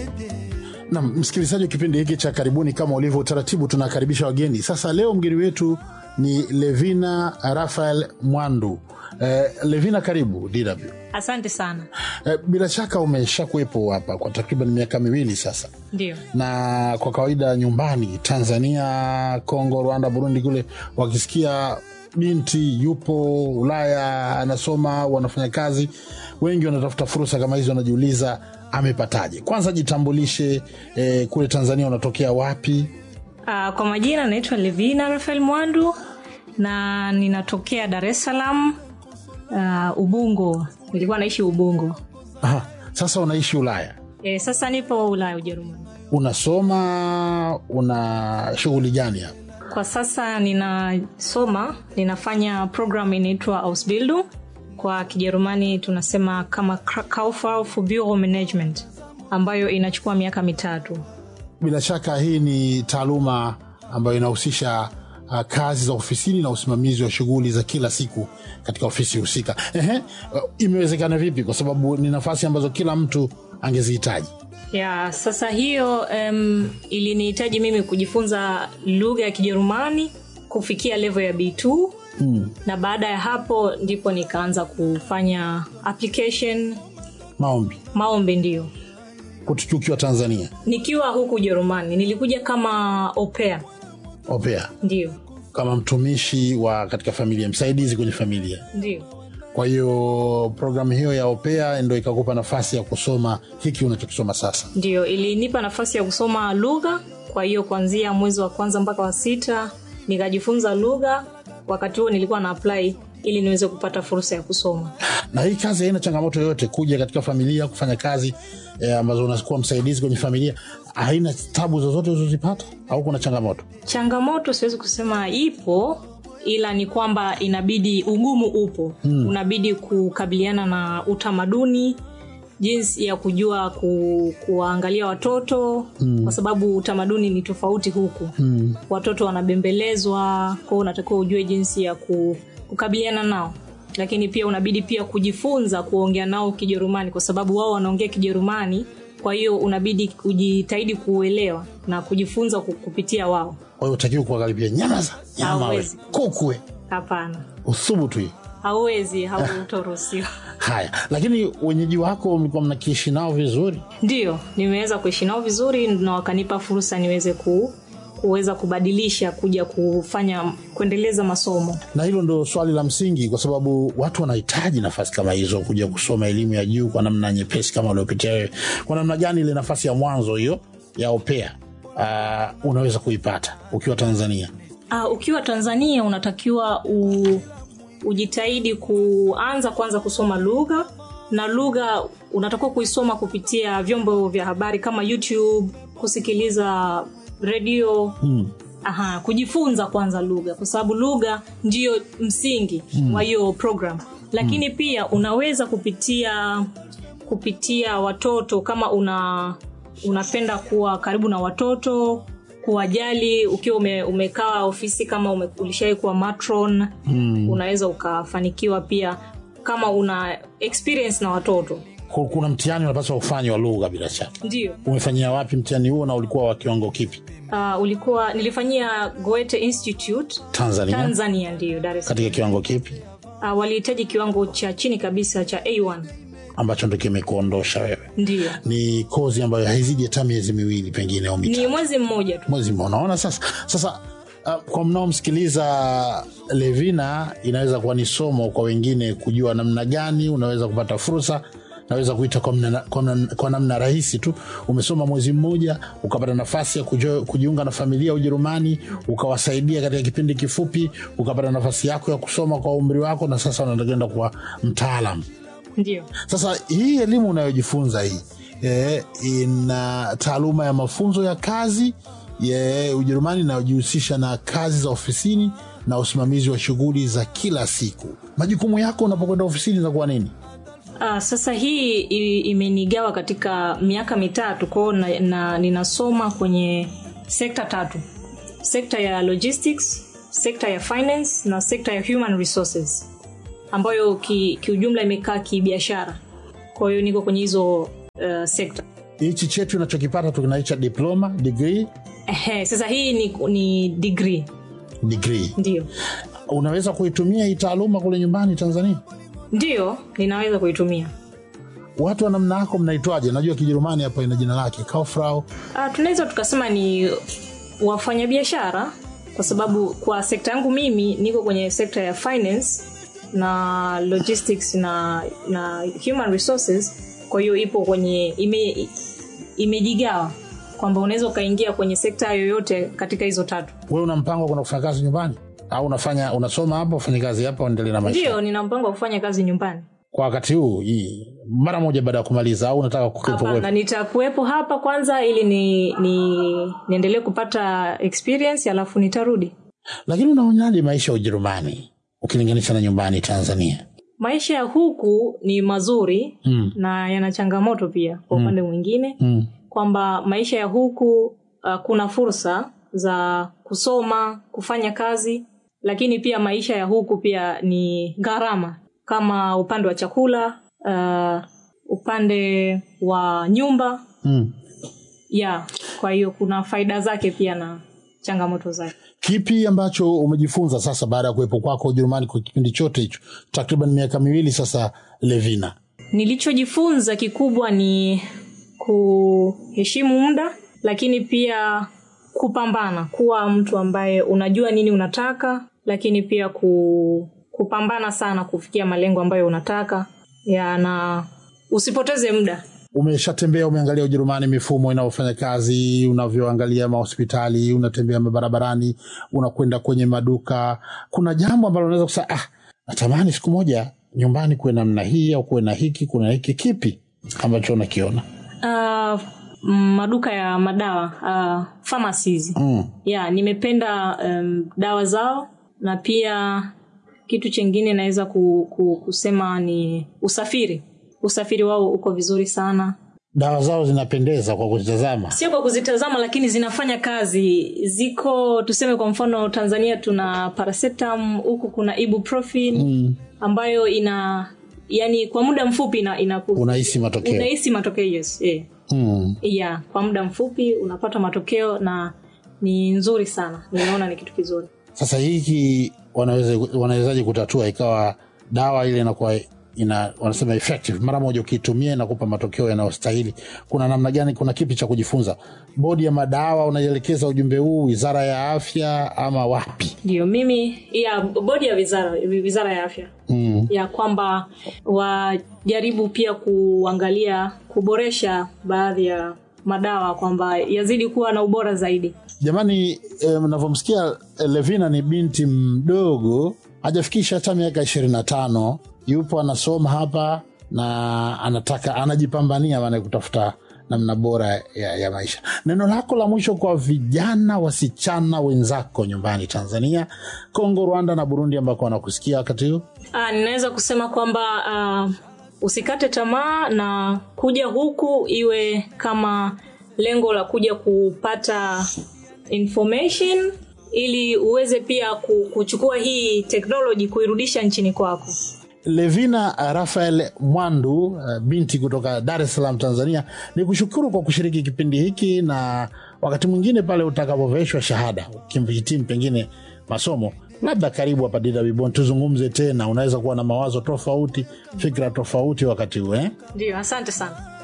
Na msikilizaji wa kipindi hiki cha karibuni, kama ulivyo utaratibu, tunakaribisha wageni. Sasa leo mgeni wetu ni Levina Rafael Mwandu. Eh, Levina, karibu DW. Asante sana. Eh, bila shaka umesha kuwepo hapa kwa takriban miaka miwili sasa, Ndio, na kwa kawaida nyumbani Tanzania, Kongo, Rwanda, Burundi kule wakisikia binti yupo Ulaya anasoma au anafanya kazi, wengi wanatafuta fursa kama hizo, wanajiuliza amepataje. Kwanza jitambulishe, eh, kule Tanzania unatokea wapi? uh, kwa majina naitwa Levina Rafael Mwandu na ninatokea Dar es Salaam uh, Ubungo. Nilikuwa naishi Ubungo. Aha, sasa unaishi Ulaya, E, sasa nipo Ulaya, Ujerumani. unasoma, una shughuli gani hapa? Kwa sasa ninasoma, ninafanya program inaitwa Ausbildung, kwa Kijerumani tunasema kama Kauffrau für Bureau Management, ambayo inachukua miaka mitatu. Bila shaka hii ni taaluma ambayo inahusisha uh, kazi za ofisini na usimamizi wa shughuli za kila siku katika ofisi husika. Ehe, uh, imewezekana vipi? Kwa sababu ni nafasi ambazo kila mtu angezihitaji. ya sasa hiyo um, ilinihitaji mimi kujifunza lugha ya kijerumani kufikia level ya b2 Mm. na baada ya hapo ndipo nikaanza kufanya application Maombi maombi ndio kutukiwa Tanzania, nikiwa huku ujerumani nilikuja kama opea opea ndio kama mtumishi wa katika familia, msaidizi kwenye familia. ndio Kwa hiyo programu hiyo ya opea ndo ikakupa nafasi ya kusoma hiki unachokisoma sasa. ndio ilinipa nafasi ya kusoma lugha kwa hiyo kuanzia mwezi wa kwanza mpaka wa sita nikajifunza lugha wakati huo nilikuwa na apply ili niweze kupata fursa ya kusoma na hii kazi haina changamoto yoyote kuja katika familia kufanya kazi eh, ambazo unakuwa msaidizi kwenye familia haina tabu zozote uzozipata au kuna changamoto changamoto siwezi kusema ipo ila ni kwamba inabidi ugumu upo hmm. unabidi kukabiliana na utamaduni jinsi ya kujua ku, kuwaangalia watoto hmm. kwa sababu utamaduni ni tofauti huku hmm. watoto wanabembelezwa kwao unatakiwa ujue jinsi ya ku, kukabiliana nao lakini pia unabidi pia kujifunza kuongea nao kijerumani kwa sababu wao wanaongea kijerumani kwa hiyo unabidi kujitahidi kuuelewa na kujifunza ku- kupitia wao kwa hiyo utakiwa kuangalipia nyama za nyama we Hauwezi. kukwe hapana uthubutu hii hauwezi hautoruhusiwa haya lakini wenyeji wako mlikuwa mnakiishi nao vizuri ndio nimeweza kuishi nao vizuri na wakanipa fursa niweze ku, kuweza kubadilisha kuja kufanya kuendeleza masomo na hilo ndo swali la msingi kwa sababu watu wanahitaji nafasi kama hizo kuja kusoma elimu ya juu kwa namna nyepesi kama uliopitia wewe kwa namna gani ile nafasi ya mwanzo hiyo ya opea uh, unaweza kuipata ukiwa tanzania uh, ukiwa tanzania unatakiwa u, ujitahidi kuanza kwanza kusoma lugha na lugha unatakiwa kuisoma kupitia vyombo vya habari kama youtube kusikiliza redio hmm. Aha, kujifunza kwanza lugha kwa sababu lugha ndiyo msingi mm. wa hiyo program lakini mm. pia unaweza kupitia kupitia watoto kama una unapenda kuwa karibu na watoto kuwajali ukiwa ume, umekaa ofisi kama ume, ulishawai kuwa matron mm. unaweza ukafanikiwa pia kama una experience na watoto Ku- kuna mtihani unapaswa ufanye wa lugha bila shaka ndio umefanyia wapi mtihani huo na ulikuwa wa kiwango kipi uh, ulikuwa nilifanyia goethe institute tanzania tanzania ndio dar es Salaam. katika kiwango kipi uh, walihitaji kiwango cha chini kabisa cha a1 ambacho ndo kimekuondosha wewe ndio ni kozi ambayo haizidi hata miezi miwili pengine au mitatu ni mwezi mmoja tu mwezi mmoja. unaona sasa sasa uh, kwa mnaomsikiliza levina inaweza kuwa ni somo kwa wengine kujua namna gani unaweza kupata fursa naweza kuita kwa, mna, kwa, mna, kwa namna rahisi tu umesoma mwezi mmoja ukapata nafasi ya kujo, kujiunga na familia ya ujerumani ukawasaidia katika kipindi kifupi ukapata nafasi yako ya kusoma kwa umri wako na sasa unatakwenda kuwa mtaalam ndio sasa hii elimu unayojifunza hii e, ina taaluma ya mafunzo ya kazi ya Ujerumani inayojihusisha na kazi za ofisini na usimamizi wa shughuli za kila siku. Majukumu yako unapokwenda ofisini inakuwa nini? Uh, sasa hii i- imenigawa katika miaka mitatu kwao na, na ninasoma kwenye sekta tatu sekta ya logistics sekta ya finance na sekta ya human resources ambayo ki- kiujumla imekaa kibiashara kwa hiyo niko kwenye hizo uh, sekta hichi chetu unachokipata tukinaita diploma degree Ehe, sasa hii ni, ni degree degree ndio unaweza kuitumia hii taaluma kule nyumbani tanzania ndio ninaweza kuitumia watu wa namna yako mnaitwaje najua kijerumani hapa ina jina lake Kauffrau. Ah, tunaweza tukasema ni wafanyabiashara kwa sababu kwa sekta yangu mimi niko kwenye sekta ya finance na logistics na na human resources kwa hiyo ipo kwenye ime, imejigawa kwamba unaweza ukaingia kwenye sekta yoyote katika hizo tatu wewe una mpango wa kwenda kufanya kazi nyumbani au unafanya unasoma hapa ufanye kazi hapa uendelee na maisha ndio nina mpango wa kufanya kazi nyumbani kwa wakati huu hii mara moja baada ya kumaliza au unataka kukepo hapana nitakuwepo hapa kwanza ili ni, ni niendelee kupata experience alafu nitarudi lakini unaonaje maisha ya ujerumani ukilinganisha na nyumbani tanzania maisha ya huku ni mazuri mm. na yana changamoto pia kwa upande mwingine Mm. kwamba maisha ya huku uh, kuna fursa za kusoma kufanya kazi lakini pia maisha ya huku pia ni gharama kama upande wa chakula uh, upande wa nyumba Mm. ya kwa hiyo kuna faida zake pia na changamoto zake kipi ambacho umejifunza sasa baada ya kuwepo kwako ujerumani kwa kipindi chote hicho takriban miaka miwili sasa levina nilichojifunza kikubwa ni kuheshimu muda lakini pia kupambana kuwa mtu ambaye unajua nini unataka lakini pia ku, kupambana sana kufikia malengo ambayo unataka ya na usipoteze muda umeshatembea umeangalia ujerumani mifumo inavyofanya kazi unavyoangalia mahospitali unatembea barabarani unakwenda kwenye maduka kuna jambo ambalo unaweza kusema ah, natamani siku moja nyumbani kuwe namna hii au kuwe na hiki kuna hiki kipi ambacho unakiona uh, maduka ya madawa uh, pharmacies mm. ya nimependa um, dawa zao na pia kitu chengine naweza ku, ku, kusema ni usafiri usafiri wao uko vizuri sana dawa zao zinapendeza kwa kuzitazama sio kwa kuzitazama lakini zinafanya kazi ziko tuseme kwa mfano tanzania tuna paracetam huku kuna ibuprofen mm. ambayo ina yani kwa muda mfupi ina, ina unahisi matokeo unahisi matokeo yes yeah. mm. yeah, kwa muda mfupi unapata matokeo na ni nzuri sana nimeona ni kitu kizuri sasa hiki wanaweza wanawezaje kutatua ikawa dawa ile inakuwa ina wanasema effective mara moja ukiitumia inakupa matokeo yanayostahili kuna namna gani kuna kipi cha kujifunza bodi ya madawa unaielekeza ujumbe huu wizara ya afya ama wapi ndio mimi ya bodi ya wizara wizara ya afya mm. ya kwamba wajaribu pia kuangalia kuboresha baadhi ya madawa kwamba yazidi kuwa na ubora zaidi jamani eh, mnavyomsikia eh, levina ni binti mdogo hajafikisha hata miaka ishirini na tano yupo anasoma hapa na anataka anajipambania maana kutafuta namna bora ya, ya maisha neno lako la mwisho kwa vijana wasichana wenzako nyumbani tanzania kongo rwanda na burundi ambako wanakusikia wakati huu Ah, ninaweza kusema kwamba uh, usikate tamaa na kuja huku iwe kama lengo la kuja kupata information ili uweze pia ku- kuchukua hii teknoloji kuirudisha nchini kwako levina rafael mwandu uh, binti kutoka dar es salaam tanzania ni kushukuru kwa kushiriki kipindi hiki na wakati mwingine pale utakapoveshwa shahada ukihitimu pengine masomo labda karibu hapa dwbon tuzungumze tena unaweza kuwa na mawazo tofauti fikra tofauti wakati huu eh? ndio asante sana